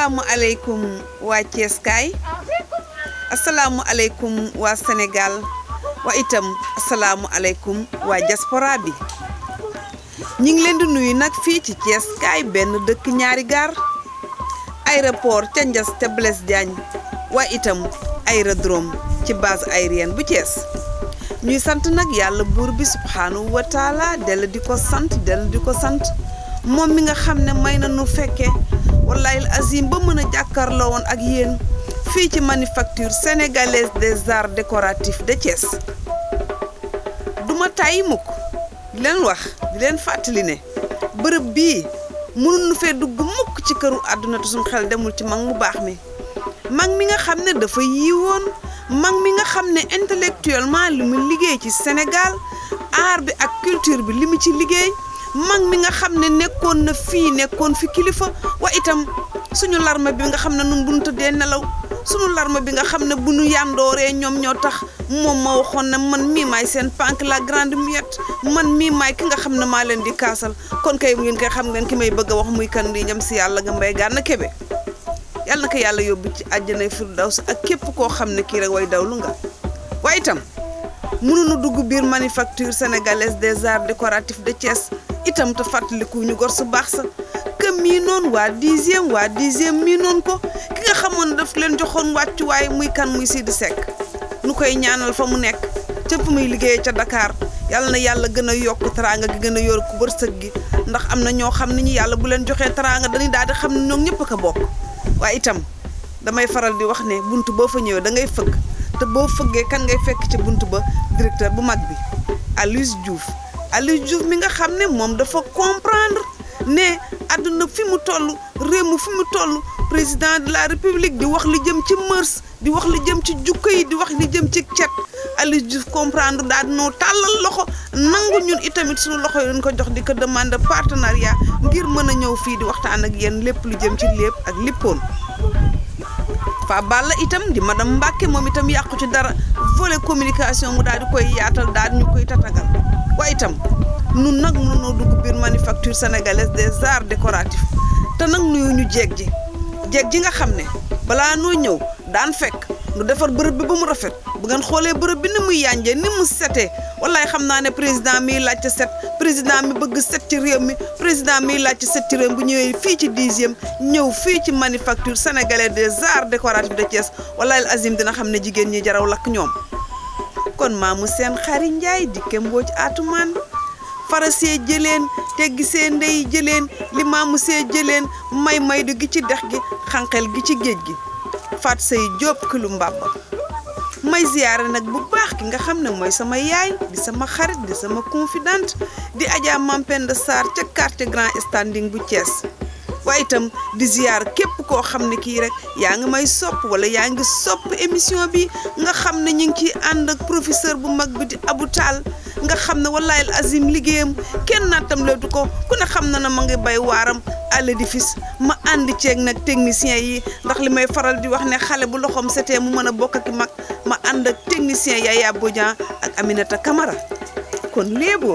asalaamualeykum waa Thiès kaay asalaamualeykum waa Sénégal wa itam asalaamualeykum waa diaspora bi ñu ngi leen di nuyu nag fii ci Thiès kaay benn dëkk ñaari gaar aéroport ca Ndiass te Blaise Diagne waa itam aérodrome ci base aérienne bu Thiès ñuy sant nag yàlla buur bi subhaanahu wa taala dell di ko sant dell di ko sant moom mi nga xam ne may na nu fekke wallahi azim ba mën a jàkkaarloo woon ak yéen fii ci manufacture sénégalaise des arts décoratifs de Thiès duma tàyyi mukk di leen wax di leen fàttali ne bërëb bii mënuñu fee dugg mukk ci këru àdduna te suñu xel demul ci mag mu baax mi mag mi nga xam ne dafa yiwoon mag mi nga xam ne intellectuellement li mu liggéey ci Sénégal art bi ak culture bi li mu ci liggéey mag mi nga xam ne nekkoon na fii nekkoon fi kilifa wa itam suñu larme bi nga xam ne nun bu ñu tëddee nelaw suñu larme bi nga xam ne bu ñu yàndooree ñoom ñoo tax moom ma waxoon ne man mii maay seen pank la grande muette man mii maay ki nga xam ne maa leen di kaasal kon kay ngeen koy xam ngeen ki may bëgg a wax muy kan di ñam si yàlla nga mbay gànna kebe yàlla na ko yàlla yóbbu ci àjjanay firdaws ak képp koo xam ne kii rek way dawlu nga waaye itam mënuñu dugg biir manufacture sénégalaise des arts décoratifs de Thiès itam te fàttaliku ñu gor su baax sa que mii noonu waa dixième waa dixième mii noonu ko ki nga xamoon ne daf leen joxoon wàccuwaay muy kan muy Sidi Seck nu koy ñaanal fa mu nekk ca fu muy liggéeyee ca Dakar yàlla na yàlla gën a yokk teraanga gi gën a yor ku wërsëg gi ndax am na ñoo xam ne ñi yàlla bu leen joxee teraanga dañuy daal di xam ne ñoom ñëpp a ko bokk waaye itam damay faral di wax ne bunt boo fa ñëwee da ngay fëgg te boo fëggee kan ngay fekk ci bunt ba directeur bu mag bi Aloyse Diouf Aloyse Diouf mi nga xam ne moom dafa comprendre ne àdduna fi mu toll réew mi fi mu toll président de la république di wax li jëm ci mœurs di wax li jëm ci jukko yi di wax li jëm ci cet Aloyse Diouf comprendre daal noo tàllal loxo nangu ñun itamit suñu loxo yi dañ ko jox di ko demande partenariat ngir mën a ñëw fii di waxtaan ak yéen lépp lu jëm ci lépp ak lippoon fa Balla itam di madame Mbacke moom itam yàqu ci dara volet communication mu daal di koy yaatal daal ñu koy tatagal waaye itam nun nag mënunoo dugg biir manufacture sénégalaise des arts décoratifs te nag nuyu ñu jeeg ji jeeg ji nga xam ne balaa noo ñëw daan fekk nu defar bërëb bi ba mu rafet bu ngeen xoolee bërëb bi ni muy yànjee ni mu setee wallaay xam naa ne président miy laajte set président mi bëgg set ci réew mi président miy laajte set ci réew mi bu ñëwee fii ci dixième ñëw fii ci manufacture sénégalaise des arts décoratifs de Thiès wallaay azim dina xam ne jigéen ñi jaraw lakk ñoom kon maamu seen xari njaay dikke mbooj atumaan fara see jëleen teggi see ndey jëleen li maamu see jëleen may may du gi ci dex gi xànqel gi ci géej gi faat say jóob kilu mbàbba may ziyaare nag bu baax ki nga xam ne mooy sama yaay di sama xarit di sama confidente di Adja Mampenda Sarr ca quartier Grand Standing bu Thiès waaye itam di ziyaar képp koo xam ne kii rek yaa ngi may sopp wala yaa ngi sopp émission bi nga xam ne ñu ngi ciy ànd ak professeur bu mag bi di Abou Tall nga xam ne wallahi azim liggéeyam kenn naatam leetu ko ku ne xam na ne ma ngi bay waaram à l'édifice ma ànd ceeg nag technicien yi ndax li may faral di wax ne xale bu loxoom setee mu mën a bokk ak mag ma ànd ak technicien Yaya Bodian ak Aminata Camara kon léeboon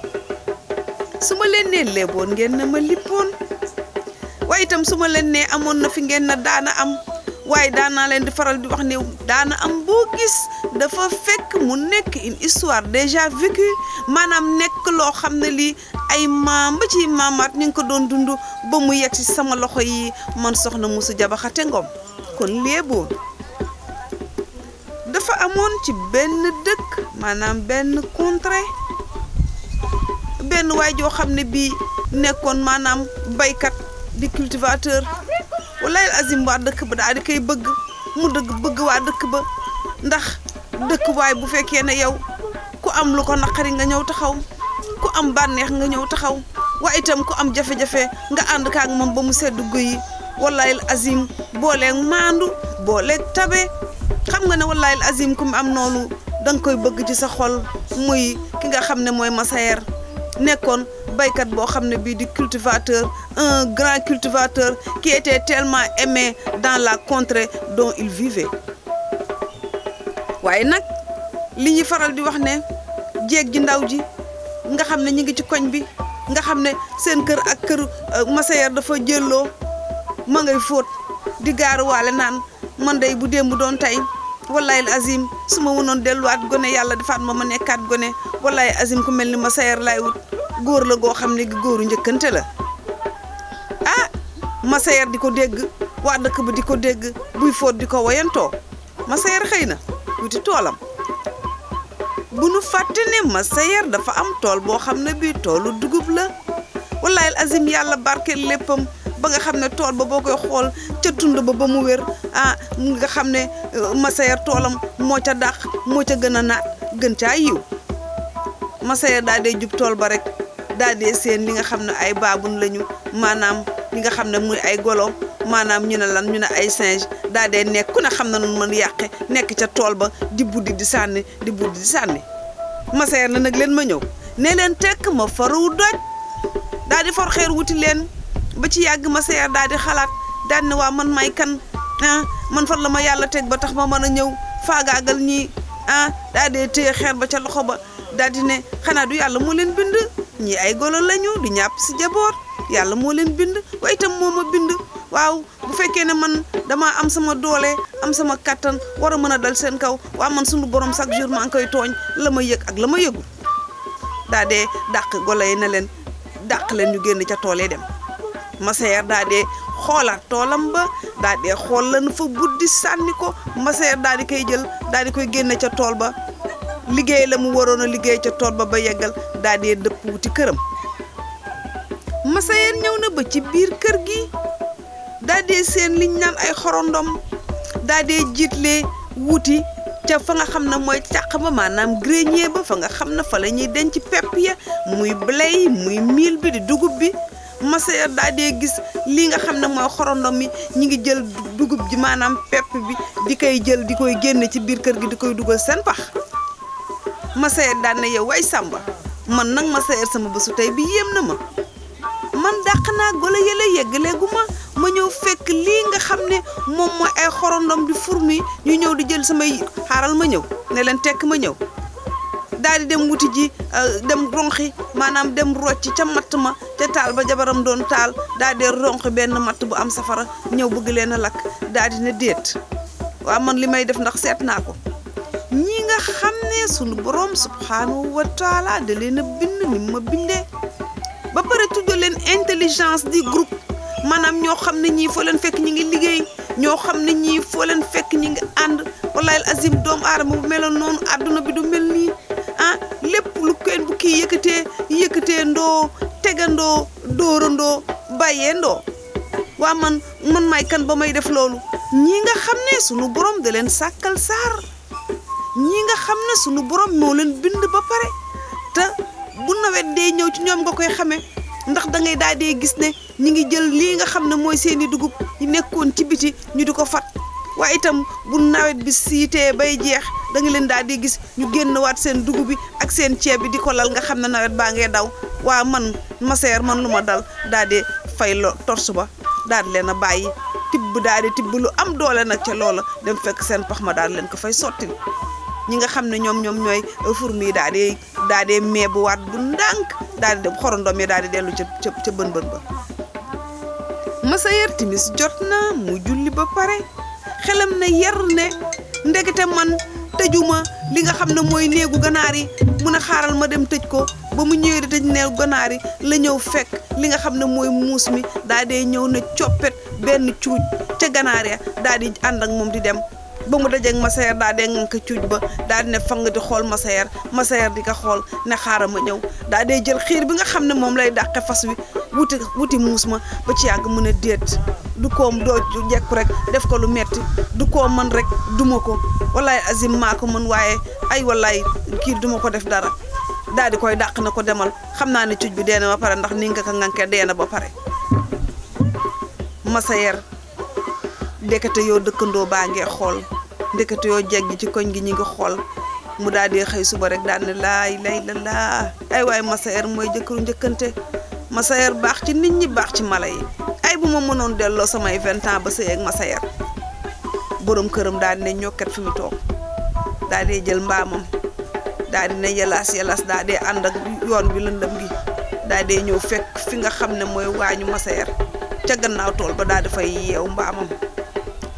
su ma leen nee léeboon ngeen ne ma lippoon waaye itam su ma leen nee amoon na fi ngeen na daana am waaye daanaa leen di faral di wax ne daana am boo gis dafa fekk mu nekk une histoire déjà vécue maanaam nekk loo xam ne lii ay maam ba ci maamaat ñu ngi ko doon dund ba mu yegg ci sama loxo yi man soxna Musu Jabaxate Ngom kon léeboon dafa amoon ci benn dëkk maanaam benn contrée benn waay joo xam ne bii nekkoon maanaam baykat di cultivateur wallahi azim waa dëkk ba daal di koy bëgg mu dëgg bëgg waa dëkk ba ndax dëkk waay bu fekkee ne yow ku am lu ko naqari nga ñëw taxaw ku am bànneex nga ñëw taxaw waaye itam ku am jafe-jafe nga ànd kaak moom ba mu sedd guyi wallahi azim booleeg maandu booleeg tabe xam nga ne wallahi azim ku mu am noonu da nga koy bëgg ci sa xol muy ki nga xam ne mooy Massayer nekkoon baykat boo xam ne bii di cultivateur un grand cultivateur qui était tellement aimé dans la contrée dont il vivait waaye nag li ñuy faral di wax ne jéeg ji ndaw ji nga xam ne ñi ngi ci koñ bi nga xam ne seen kër ak kër Massayer dafa jëlloo ma ngay fóot di gaaruwaale naan man day bu démb doon tey wallahi azim su ma mënoon delluwaat gone yàlla defaat ma ma nekkaat gone wallahi azim ku mel ni ma sayer laay wut góor la goo xam ne gi góoru njëkkante la ah ma sayer di ko dégg waa dëkk ba di ko dégg buy fóot di ko woyantoo ma sayer xëy na wuti toolam bu nu fàtte ne ma sayer dafa am tool boo xam ne bii toolu dugub la wallahi azim yàlla barkeel léppam ba nga xam ne tool ba boo koy xool ca tund ba ba mu wér ah nga xam ne masayer toolam moo ca dàq moo ca gën a naat gën caa yiw masayer daa dee jub tool ba rek daa dee seen li nga xam ne ay baabun lañu maanaam li nga xam ne muy ay golo maanaam ñu ne lan ñu ne ay singe daa dee nekk ku ne xam na nun mën yàqe nekk ca tool ba di buddi di sànni di buddi di sànni masayer na nag leen ma ñëw ne leen tekk ma faru doj daa di for xeer wuti leen ba ci yàgg ma seer daal di xalaat daal ne waa man may kan ah man fan la ma yàlla teg ba tax ma mën a ñëw faagaagal ñii ah daal di téye xeer ba ca loxo ba daal di ne xanaa du yàlla moo leen bind ñii ay golo lañu du ñàpp si jaboot yàlla moo leen bind waaye itam moo ma bind waaw bu fekkee ne man damaa am sama doole am sama kattan war a mën a dal seen kaw waa man sunu borom chaque jour maa ngi koy tooñ la ma yëg ak la ma yëgul daa dee dàq golo yi ne leen dàq leen ñu génn ca tool yi dem masayer daa dee xoolaat toolam ba daa dee xool lan fa buddi sànni ko masayer daa di koy jël daa di koy génne ca tool ba liggéey la mu waroon a liggéey ca tool ba ba yeggal daa dee dëpp wuti këram masayer ñëw na ba ci biir kër gi daa dee seen liñ naan ay xorondom daa dee jiitlee wuti ca fa nga xam ne mooy càq ba maanaam grenier ba fa nga xam ne fa la ñuy denc pepp ya muy blé yi muy mil bi di dugub bi masayer daa dee gis lii nga xam ne mooy xorondom mi ñi ngi jël dugub ji maanaam pepp bi di koy jël di koy génne ci biir kër gi di koy dugal seen pax masayer daan ne yow way sàmba man nag masayer sama bésu tey bi yéem na ma man dàq naa golo yële yeggaleegu ma ma ñëw fekk lii nga xam ne moom mooy ay xorondom di fourmi ñu ñëw di jël samay xaaral ma ñëw ne leen tekk ma ñëw daal di dem wuti ji dem ronxi maanaam dem rocc ca matt ma ca taal ba jabaram doon taal daal di ronxi benn matt bu am safara ñëw bëgg leen a lakk daal di ne déet waaw man li may def ndax seet naa ko ñi nga xam ne sunu borom subhanahu wa taala da leen a bind ni ma bindee ba pare tuddee leen intelligence di groupe maanaam ñoo xam ne ñii foo leen fekk ñi ngi liggéey ñoo xam ne ñii foo leen fekk ñi ngi ànd wallahi azim doomu aadama bu meloon noonu àdduna bi du mel nii ah lépp lu kenn bu kii yëkkatee yëkkatee ndoo tegandoo dóorandoo bàyyee ndoo waa man man may kan ba may def loolu ñii nga xam ne sunu borom da leen sàkkal saar ñii nga xam ne sunu borom moo leen bind ba pare te bu nawet dee ñëw ci ñoom nga koy xamee ndax da ngay daal dee gis ne ñi ngi jël lii nga xam ne mooy seeni dugub yi nekkoon ci biti ñu di ko fat waaye itam bu nawet bi siitee bay jeex da nga leen daal di gis ñu génn waat seen dugub bi ak seen ceeb bi di ko lal nga xam ne nawet baa ngee daw waa man maseer man lu ma dal daal di fay lo torsu ba daal di leen a bàyyi tibb daal di tibb lu am doole nag ca loola dem fekk seen pax ma daal di leen ko fay sottil ñi nga xam ne ñoom ñoom ñooy fourmi yi daal di daal di meebuwaat bu ndànk daal di dem xorondom yi daal di dellu ca ca ca bën bën ba masayer timis jot na mu julli ba pare xelam ne yar ne ndekete man tëjuma li nga xam ne mooy néegu ganaar yi mun a xaaral ma dem tëj ko ba mu ñëwee di tëj néegu ganaar yi la ñëw fekk li nga xam ne mooy muus mi daal di ñëw ne coppet benn cuuj ca ganaar ya daal di ànd ak moom di dem ba mu dajeeg masayer daal di ngànk cuuj ba daal di ne fang di xool masayer masayer di ko xool ne xaaral ma ñëw daal di jël xiir bi nga xam ne moom lay dàqe fas wi wuti wuti muus ma ba ci yàgg mu ne déet du koom doo jekku rek def ko lu metti du koo mën rek duma ko wallaay azim maa ko mën waaye ay wallaay kii duma ko def dara daal di koy dàq na ko demal xam naa ne cuuj bi dee na ba pare ndax ni nga ko ngànkee dee na ba pare masayer ndekete yoo dëkkandoo baa ngee xool ndekete yoo jeg gi ci koñ gi ñi ngi xool mu daal di xëy suba rek daal ne laay lay la laa ay waaye masayer mooy jëkkëru njëkkante masayer baax ci nit ñi baax ci mala yi ay bu ma mënoon delloo samay vingt ans ba sëy ak masayer borom këram daal di ne ñokket fi mu toog daal di jël mbaamam daal di ne yalaas yalaas daal di ànd ak yoon bi lëndëm gi daal di ñëw fekk fi nga xam ne mooy waañu masayer ca gannaaw tool ba daal di fay yeew mbaamam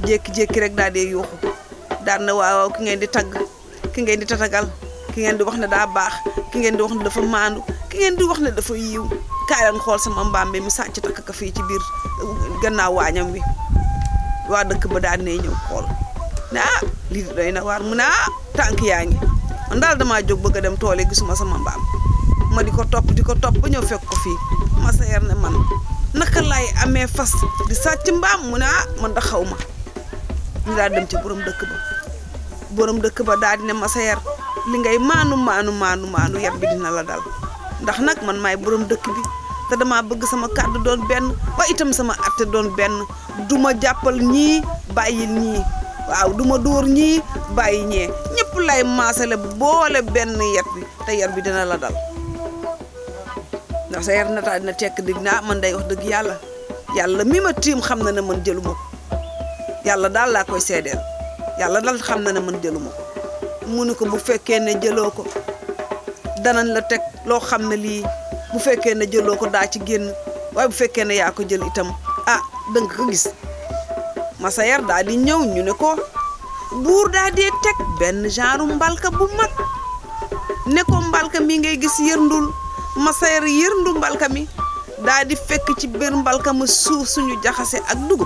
jékki-jékki rek daal di yuuxu daan na waaw ki ngeen di tagg ki ngeen di tatagal ki ngeen di wax ne daa baax ki ngeen di wax ne dafa maandu ki ngeen di wax ne dafa yiw kaay leen xool sama mbaam bi mu sàcc takk ka fii ci biir gannaaw waañam wi waa dëkk ba daan ne ñëw xool ne ah lii doy na waar mu ne ah tànk yaa ngi man daal damaa jóg bëgg a dem tool yi gisuma sama mbaam ma di ko topp di ko topp ba ñëw fekk ko fii ma seer ne man naka laay amee fas di sàcc mbaam mu ne ah man da xaw ma ñu daal dem ci borom dëkk ba borom dëkk ba daal di ne ma seer li ngay maanu maanu maanu maanu yat bi dina la dal ndax nag man maay borom dëkk bi te damaa bëgg sama kàddu doon benn ba itam sama atte doon benn du ma jàppal ñii bàyyil ñii waaw du ma dóor ñii bàyyi ñee ñëpp lay maasale boole benn yat bi te yat bi dina la dal ndax sa yar na taa dina tekk dig naa man day wax dëgg yàlla yàlla mi ma tiim xam na ne man jëluma ko yàlla daal laa koy seedeel yàlla daal xam na ne man jëluma ko mu ne ko bu fekkee ne jëloo ko danañ la teg loo xam ne lii bu fekkee ne jëloo ko daa ci génn waaye bu fekkee ne yaa ko jël itam ah danga ko gis masa yar daa di ñëw ñu ne ko buur daa dee teg benn genre mbalka bu mag ne ko mbalka mi ngay gis yërndul masa yar yërndu mbalka mi daa di fekk ci biir mbalka ma suuf suñu jaxase ak dugub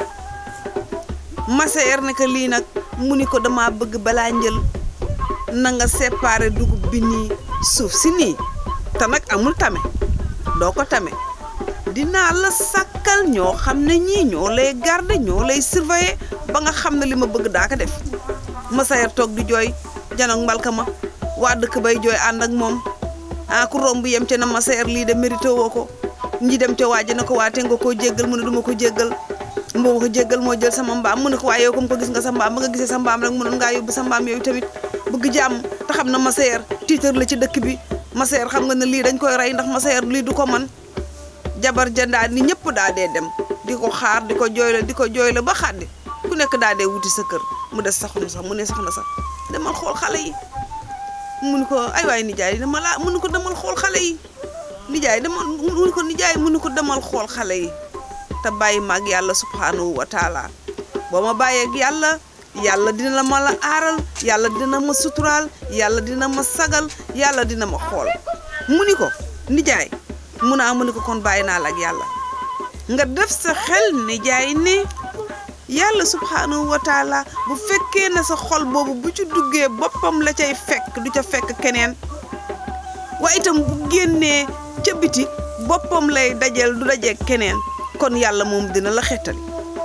masa yar ne ko lii nag mu ni ko dama bëgg balaa njël na nga séparer dugub bi nii suuf si nii te nag amul tame doo ko tame dinaa la sàkkal ñoo xam ne ñii ñoo lay garder ñoo lay surveiller ba nga xam ne li ma bëgg daa ko def Massayer toog di jooy janoog mbalka ma waa dëkk bay jooy ànd ak moom ah ku romb yem ca na Massayer lii de mérité woo ko ñi dem ca waaji na ko waate nga koo jéggal mu ne duma ko jéggal moo ko jéggal moo jël sama mbaam mu ne ko waaye yow comme ko gis nga sa mbaam ba nga gisee sa mbaam rek mënoon ngaa yóbbu sa mbaam yooyu tamit bëgg jàmm te xam na Massayer tiitar la ci dëkk bi Massayer xam nga ne lii dañ koy rey ndax Massayer lii du ko man jabar jandaal ni ñëpp daa dee dem di ko xaar di ko jooyle di ko jooyle ba xàddi ku nekk daa dee wuti sa kër mu des saxnu sax mu ne sax na sax demal xool xale yi mu ni ko ay waay nijaay dama laa mu ni ko demal xool xale yi nijaay demal mu ni ko nijaay mu ni ko demal xool xale yi te bàyyi maag yàlla subhanahu wa taala boo ma bàyyeeg yàlla yàlla dina la ma la aaral yàlla dina ma suturaal yàlla dina ma sagal yàlla dina ma xool mu ni ko nijaay mun naa mu ni ko kon bàyyi naa la ak yàlla nga def sa xel nijaay ne yàlla subhanahu wa taala bu fekkee ne sa xol boobu bu ci duggee boppam la cay fekk du ca fekk keneen waaye itam bu génnee ca biti boppam lay dajeel du dajeeg keneen kon yàlla moom dina la xettali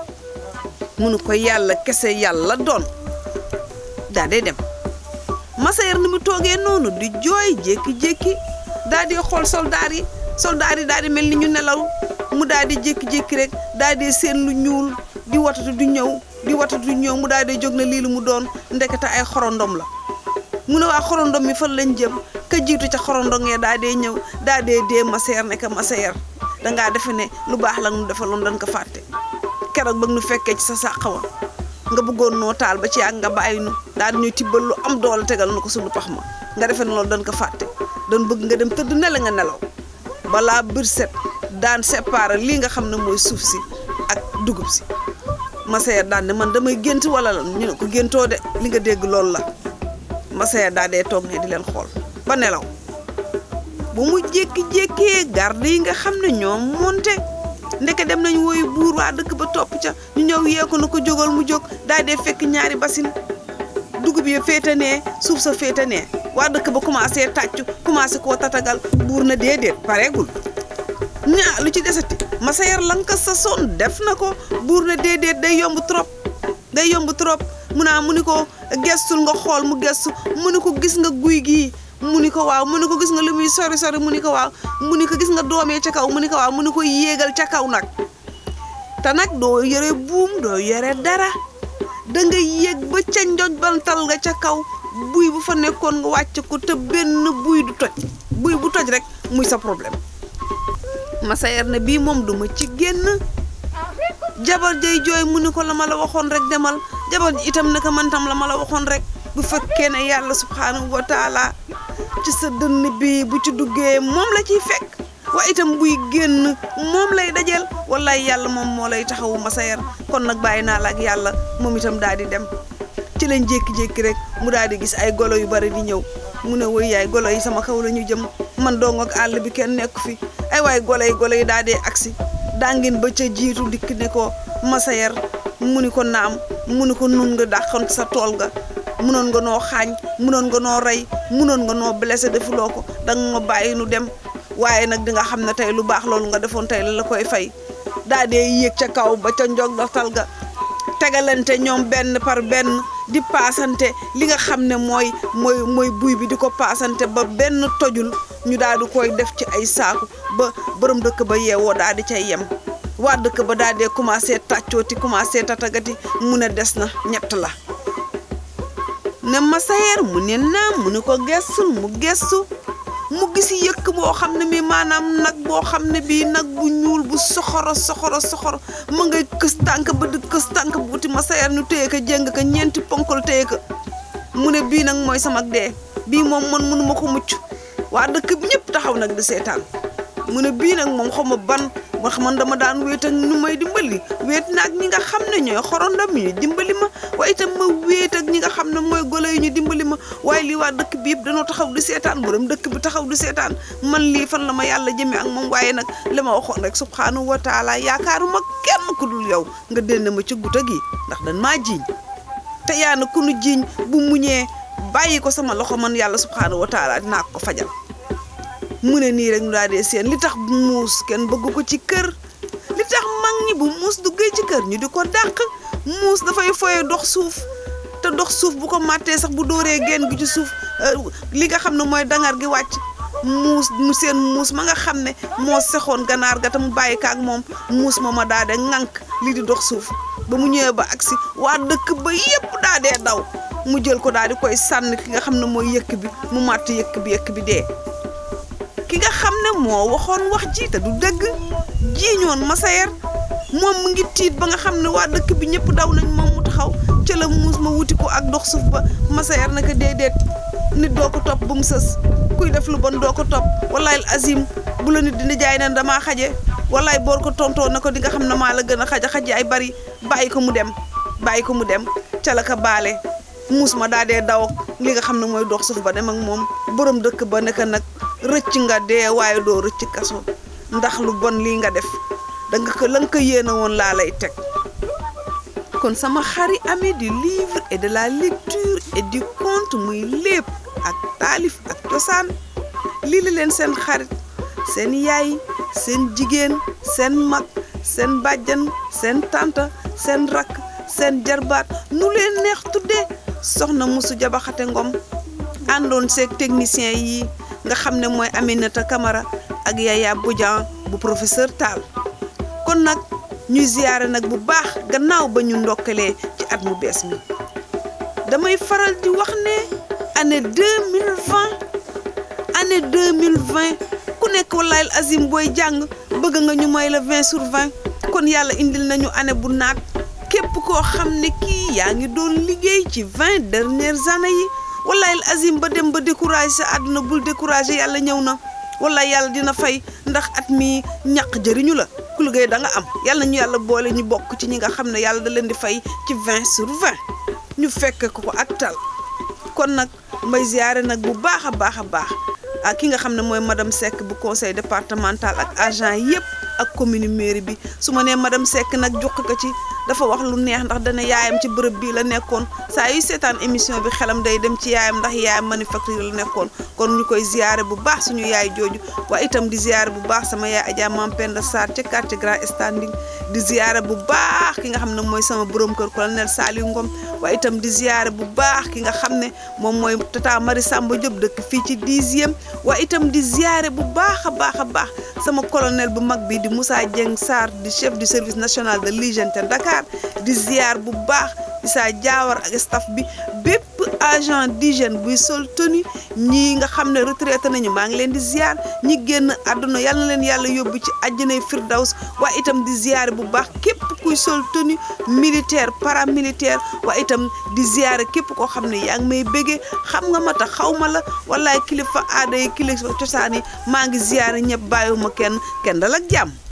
munu ko yàlla kese yàlla doon daa dee dem Massayer ni mu toogee noonu di jooy jékki-jékki daa di xool soldaar yi soldaar yi daal di mel ni ñu nelaw mu daal di jékki-jékki rek daal di seen lu ñuul di watatu du ñëw di watatu du ñëw mu daal di jóg na lii lu mu doon ndekete ay xorondom la mu ne waa xorondom yi fan lañ jëm ka jiitu ca xorondom ya daal dee ñëw daal dee dee Massayer ne ka Massayer dangaa defe ne lu baax la nu defaloon dañ ko fàtte keroog ba nu fekkee ci sa sàq wa nga bëggoon noo taal ba ci ak nga bàyyi nu daal di ñuy tibbal lu am doole tegal na ko suñu pax ma nga defe ne loolu dañ ko fàtte dañ bëgg nga dem tëdd ne la nga nelaw balaa bir set daan séparer lii nga xam ne mooy suuf si ak dugub si Massayer daan ne man damay gént wala la ñu ne ko géntoo de li nga dégg loolu la Massayer daa dee toog ne di leen xool ba nelaw bu mu jékki-jékkee garde yi nga xam ne ñoom monte ndeke dem nañ woyu buur waa dëkk ba topp ca ñu ñëw yee ko na ko jógal mu jóg daa dee fekk ñaari basin dugub yi féete nee suuf sa féete nee waa dëkk ba commencé tàccu commencé koo tatagal buur na déedéet pareegul ñaa lu ci desati Massayer lanka sa son def na ko buur na déedéet day yomb trop day yomb trop mu naa mu ni ko gestul nga xool mu gestu mu ni ko gis nga guy gii mu ni ko waaw mu ni ko gis nga li muy sori sori mu ni ko waaw mu ni ko gis nga doomee ca kaw mu ni ko waaw mu ni ko yéegal ca kaw nag te nag doo yore buum doo yore dara da nga yéeg ba ca njoj bantal nga ca kaw buy bu fa nekkoon nga wàcc ko te benn buy du toj buy bu toj rek muy sa problème Massayer ne bii moom duma ci génn jabar jay jooy mu ni ko la ma la waxoon rek demal jabar ji itam naka man tam la ma la waxoon rek bu fekkee ne yàlla subhanahu wa taala ci sa dënn bi bu ci duggee moom la ciy fekk wa itam buy génn moom lay dajeel wallaay yàlla moom moo lay taxawu Massaer kon nag bàyyi naa la ak yàlla moom itam daal di dem ci lañ jékki-jékki rek mu daal di gis ay golo yu bari di ñëw mu ne woy yaay golo yi sama kaw la ñu jëm man dong ak àll bi kenn nekk fi ay waay golo yi golo yi daal di agsi dangin ba ca jiitu dikk ne ko Massaer mu ni ko naam mu ni ko nun nga dàqoon sa tool ga munoon nga noo xaañ munoon nga noo rey munoon nga noo blessé defuloo ko danga nga bàyyi nu dem waaye nag di nga xam ne tey lu baax loolu nga defoon tey la la koy fay daa dee yéeg ca kaw ba ca njog doxtal ga tegalante ñoom benn par benn di paasante li nga xam ne mooy mooy mooy buy bi di ko paasante ba benn tojul ñu daal di koy def ci ay saaku ba borom dëkk ba yeewoo daal di cay yem waa dëkk ba daal dee commencé tàccooti commencé tatagati mu ne des na ñett la ne Massaer mu ne naam mu ne ko gestul mu gestu mu gis yëkk boo xam ne mi maanaam nag boo xam ne bii nag bu ñuul bu soxoro soxoro soxoro ma ngay kës tànk ba di kës tànk bu wuti Massaer ñu téye ko jéng ko ñeenti ponkal téye ko mu ne bii nag mooy sama dee bii moom man mënuma ko mucc waa dëkk bi ñëpp taxaw nag di seetaan mu ne bii nag moom xaw ma ban wax man dama daan wéet ak ñu may dimbali wéet naag ñi nga xam ne ñooy xorondam yi dimbali ma waaye itam ma wéet ak ñi nga xam ne mooy golo yi ñu dimbali ma waaye lii waa dëkk bi yëpp dañoo taxaw di seetaan borom dëkk bi taxaw di seetaan man lii fan la ma yàlla jëmee ak moom waaye nag li ma waxoon rek subxanahu wa taala yaakaaruma kenn ku dul yow nga dénn ma ci guta gi ndax dañ maa jiiñ te yaa na ku nu jiiñ bu muñee bàyyi ko sama loxo man yàlla subxanahu wa taala dinaa ko fajal. mu ne nii rek ñu daal dee seen li tax bu muus kenn bëgg ko ci kër li tax mag ñi bu muus duggee ci kër ñu di ko dàq muus dafay foye dox suuf te dox suuf bu ko màttee sax bu dóoree genn gi ci suuf li nga xam ne mooy dangar gi wàcc muus mu seen muus ma nga xam ne moo sexoon ganaar ga te mu bàyyi ka ak moom muus ma ma daa de ŋànk li di dox suuf ba mu ñëwee ba agsi waa dëkk ba yépp daa dee daw mu jël ko daal di koy sànni ki nga xam ne mooy yëkk bi mu màtt yëkk bi yëkk bi dee ki nga xam ne moo waxoon wax ji te du dëgg jiiñoon Massaer moom mu ngi tiit ba nga xam ne waa dëkk bi ñëpp daw nañ moom mu taxaw ca la muus ma wuti ko ak dox suuf ba Massaer naka déedéet nit doo ko topp ba mu sës kuy def lu bon doo ko topp wallaay azim bu la nit dina jaay ne damaa xaje wallaay boor ko tontoo na ko di nga xam ne maa la gën a xaja xaje ay bari bàyyi ko mu dem bàyyi ko mu dem ca la ka baale muus ma daa dee daw li nga xam ne mooy dox suuf ba dem ak moom borom dëkk ba nekk nag rëcc nga dee waaye doo rëcc kaso ndax lu bon lii nga def danga ko la nga ko yéene woon laa lay teg kon sama xari ami du livre et de la lecture et du conte muy lépp ak taalif ak cosaan lii la leen seen xarit seen yaay seen jigéen seen mag seen bàjjan seen tante seen rakk seen jarbaat nu leen neex tuddee soxna musu jabaxate ngom àndoon seeg technicien yi nga xam ne mooy Aminata Camara ak Yaya Bodian bu professeur Tall kon nag ñuy ziyaare nag bu baax gannaaw ba ñu ndokkalee ci at mu bees mi damay faral di wax ne année 2020 année 2020 ku nekk wallaay azim booy jàng bëgg nga ñu may la 20 sur 20 kon yàlla indil nañu année bu naat képp koo xam ne kii yaa ngi doon liggéey ci 20 dernières années yi wallaay azim ba dem ba découragé sa àdduna bul découragé yàlla ñëw na wallaay yàlla dina fay ndax at mi ñàq jëriñu la ku liggéey da nga am yàlla ñu yàlla boole ñu bokk ci ñi nga xam ne yàlla da leen di fay ci 20 sur 20 ñu fekk ko ko ak tal kon nag may ziyaare nag bu baax a baax a baax ak ki nga xam ne mooy madame Seck bu conseil départemental ak agent yëpp ak commune mairie bi su ma nee madame Seck nag jox ko ci dafa wax lu neex ndax dana yaayam ci bërëb bii la nekkoon saa yu seetaan émission bi xelam day dem ci yaayam ndax yaayam manufacture la nekkoon kon ñu koy ziyaare bu baax suñu yaay jooju waaye itam di ziyaare bu baax sama yaay Adja Mam Penda Sarr ca quartier Grand Standing di ziyaare bu baax ki nga xam ne mooy sama borom kër colonel Saliou Ngom waaye itam di ziyaare bu baax ki nga xam ne moom mooy tata Marie Samba Diop dëkk fii ci dixième waaye itam di ziyaare bu baax a baax a baax sama colonel bu mag bi di Moussa Dieng Sarr di chef du service national de l'hygiène te Dakar di ziyaar bu baax Issa Diawara ak staff bi bépp agent d'hygiène buy sol tenue ñii nga xam ne retraité nañu maa ngi leen di ziar ñi génn àdduna yal na leen yàlla yóbbu ci àjjanay firdaws waaye itam di ziare bu baax képp kuy sol tenue militaire paramilitaire waaye itam di ziare képp koo xam ne yaa ngi may béggee xam nga ma tax xaw ma la wallaay kilifa aada yi kilifa cosaan yi maa ngi ziare ñëpp bàyyiwuma kenn kenn dal ak jàmm